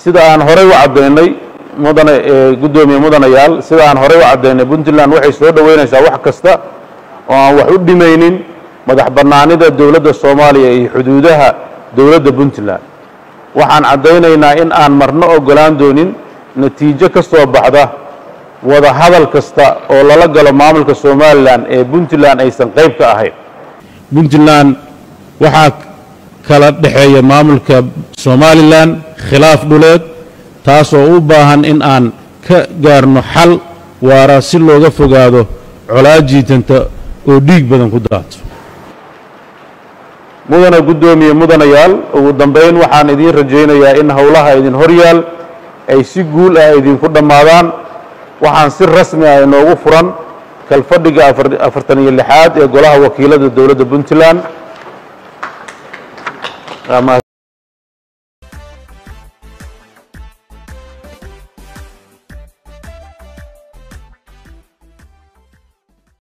sida aan horey u caddaynay mudane guddoomiye mudanayaal sida aan horey u caddaynay puntland waxay soo dhoweynaysaa wax kasta oo aan wax u dhimaynin madax bannaanida dowladda soomaaliya iyo xuduudaha dowladda puntland waxaan caddaynaynaa in aan marno oggolaan doonin natiijo ka soo baxda wada hadal kasta oo lala galo maamulka somalilan ee puntland aysan qayb ka ahayn puntland waxaa kala dhexeeya maamulka somalilan khilaaf dhuleed taasoo u baahan in aan ka gaarno xal waara si looga fogaado colaad jiitanta oo dhiig badan ku daato mudana guddoomiye mudanayaal ugu dambayn waxaan idiin rajaynayaa in howlaha idin horyaal ay si guul ah idinku dhammaadaan waxaan si rasmi ah inoogu furan kalfadhiga afartan iyo lixaad ee golaha wakiilada dowladda puntland